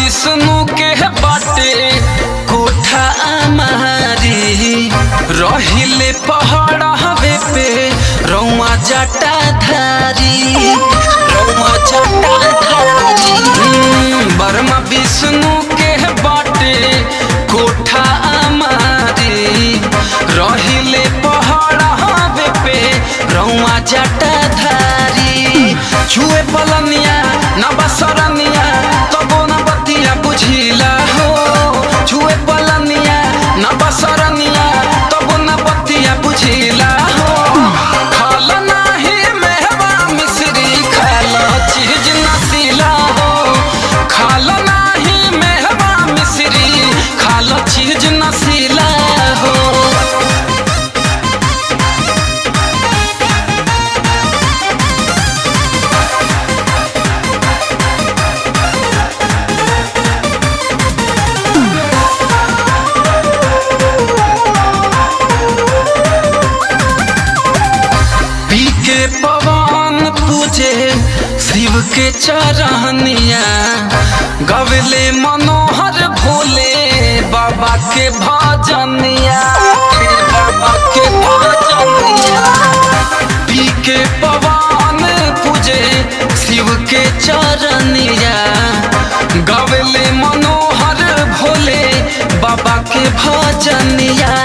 विष्णु के बाटे कोठा मारी रहिले पहाड़ हवे पे रौआ जटा धारी रौआ जटा धारी बर्मा विष्णु के बाटे कोठा मारी रहिले पहाड़ हवे पे रौआ जटा धारी छुए पलनिया न बसरनिया तबो न बतिया बुझिला हो छुए पलनिया न बसरनिया तबो न बतिया बुझिला हो खाल नाही मेहवा मिश्री खाल चीज नसीला हो खाल नाही मेहवा मिश्री खाल चीज नसीला हो पी के पवन पूजे शिव के चरहनिया गवले मनोहर भोले बाबा के भजनिया हे बाबा के भजनिया पी के पवन पूजे शिव के चरनिया गवले मनोहर भोले बाबा के भजनिया